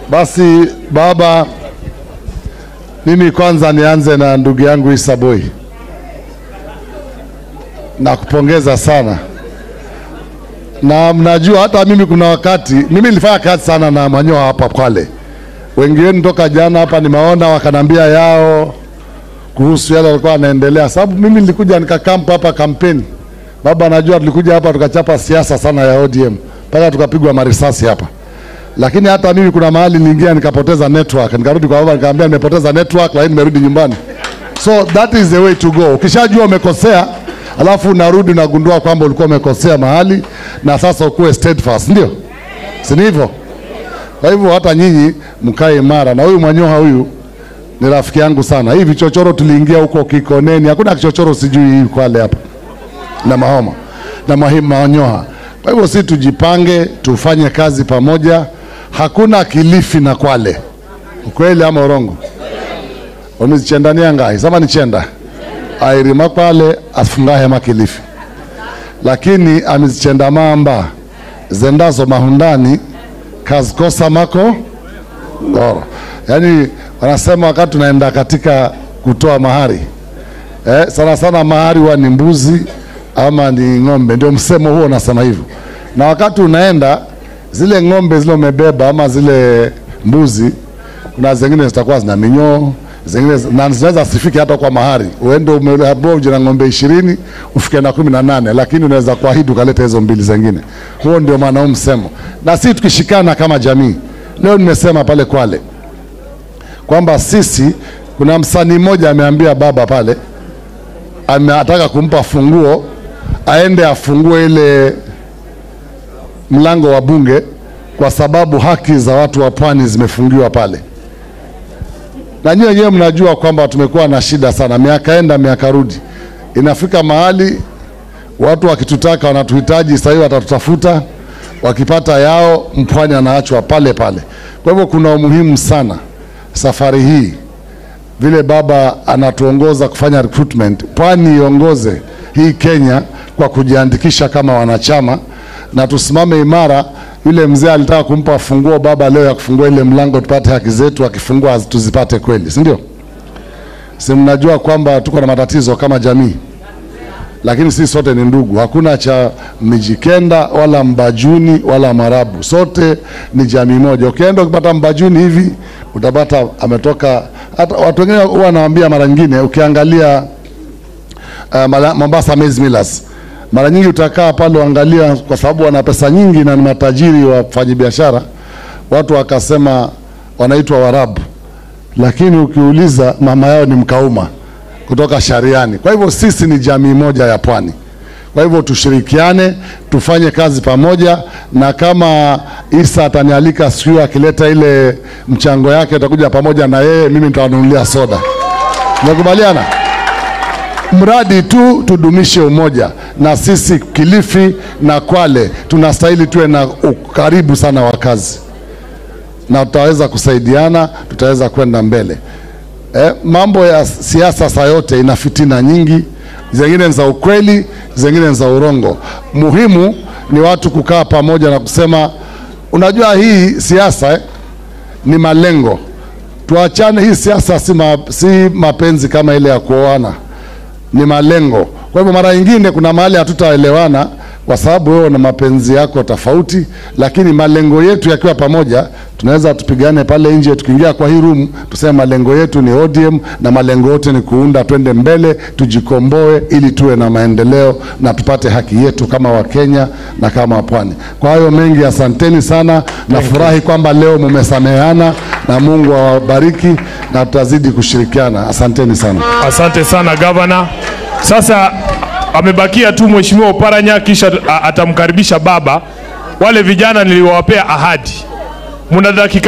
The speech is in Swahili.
Basi baba, mimi kwanza nianze na ndugu yangu Issa Boy. Nakupongeza sana, na mnajua hata mimi kuna wakati mimi nilifanya kazi sana na Manyoa hapa Kwale. Wengi wenu toka jana hapa nimeona wakanambia yao kuhusu yale walikuwa wanaendelea, sababu mimi nilikuja nikakampa hapa kampeni. Baba anajua tulikuja hapa tukachapa siasa sana ya ODM mpaka tukapigwa marisasi hapa lakini hata mimi kuna mahali niliingia nikapoteza network, nikarudi kwa baba nikamwambia nimepoteza network, lakini nimerudi nyumbani. So that is the way to go. Ukishajua umekosea, alafu unarudi unagundua kwamba ulikuwa umekosea mahali, na sasa ukuwe steadfast, ndio si ni hivyo? Kwa hivyo hata nyinyi mkae imara, na huyu Mwanyoha huyu ni rafiki yangu sana. Hii vichochoro tuliingia huko Kikoneni, hakuna kichochoro sijui hii Kwale hapa na Mahoma na Mahima Manyoha. Kwa hivyo si tujipange, tufanye kazi pamoja. Hakuna Kilifi na Kwale, ukweli ama urongo? omizichendania ngai sama nichenda airima Kwale afungahema Kilifi, lakini amizichenda mamba zendazo mahundani kazikosa mako ngoro. Yaani wanasema wakati tunaenda katika kutoa mahari eh, sana sana mahari huwa ni mbuzi ama ni ng'ombe, ndio msemo huo unasema hivyo. Na wakati unaenda zile ng'ombe zile umebeba ama zile mbuzi, kuna zingine zitakuwa zina minyoo zingine na zinaweza sifike hata kwa mahari, uende umeambiwa uje na ng'ombe ishirini ufike na kumi na nane lakini unaweza kuahidi ukaleta hizo mbili zingine. Huo ndio maana huu msemo, na sisi tukishikana kama jamii. Leo nimesema pale Kwale kwamba sisi, kuna msanii mmoja ameambia baba pale, ametaka kumpa funguo aende afungue ile mlango wa bunge kwa sababu haki za watu wa pwani zimefungiwa pale, na nyinyi wenyewe mnajua kwamba tumekuwa na shida sana, miaka enda miaka rudi. Inafika mahali watu wakitutaka, wanatuhitaji, sasa hivi watatutafuta, wakipata yao, mpwani anaachwa pale pale. Kwa hivyo kuna umuhimu sana safari hii vile baba anatuongoza kufanya recruitment, pwani iongoze hii Kenya kwa kujiandikisha kama wanachama na tusimame imara. Yule mzee alitaka kumpa funguo baba leo ya kufungua ile mlango tupate haki zetu, akifungua tuzipate kweli, si ndio? Si mnajua kwamba tuko na matatizo kama jamii, lakini sisi sote ni ndugu. Hakuna cha Mijikenda wala Mbajuni wala Marabu, sote ni jamii moja. Ukienda ukipata Mbajuni hivi utapata ametoka. Hata watu wengine huwa wanawaambia mara nyingine, ukiangalia uh, Mombasa Maize Millers mara nyingi utakaa pale uangalia, kwa sababu wana pesa nyingi na ni matajiri wafanyabiashara, watu wakasema wanaitwa Warabu, lakini ukiuliza mama yao ni Mkauma kutoka Shariani. Kwa hivyo sisi ni jamii moja ya pwani. Kwa hivyo tushirikiane, tufanye kazi pamoja, na kama Isa atanialika siku akileta ile mchango yake, utakuja pamoja na yeye, mimi nitawanunulia soda. Tumekubaliana? mradi tu tudumishe umoja, na sisi Kilifi na Kwale tunastahili tuwe na ukaribu sana wa kazi, na tutaweza kusaidiana, tutaweza kwenda mbele. Eh, mambo ya siasa saa yote ina fitina nyingi, zingine za ukweli, zingine za urongo. Muhimu ni watu kukaa pamoja na kusema, unajua hii siasa eh, ni malengo. Tuachane, hii siasa si, ma, si mapenzi kama ile ya kuoana ni malengo. Kwa hivyo mara nyingine kuna mahali hatutaelewana kwa sababu wewe na mapenzi yako tofauti, lakini malengo yetu yakiwa pamoja, tunaweza tupigane pale nje. Tukiingia kwa hii room tuseme malengo yetu ni ODM na malengo yote ni kuunda, twende mbele, tujikomboe ili tuwe na maendeleo na tupate haki yetu kama Wakenya na kama Pwani. Kwa hayo mengi, asanteni sana. Nafurahi kwamba leo mumesameheana na Mungu awabariki na tutazidi kushirikiana. Asanteni sana. Asante sana gavana. Sasa amebakia tu mheshimiwa Oparanya, kisha atamkaribisha baba. Wale vijana niliwapea ahadi, muna dakika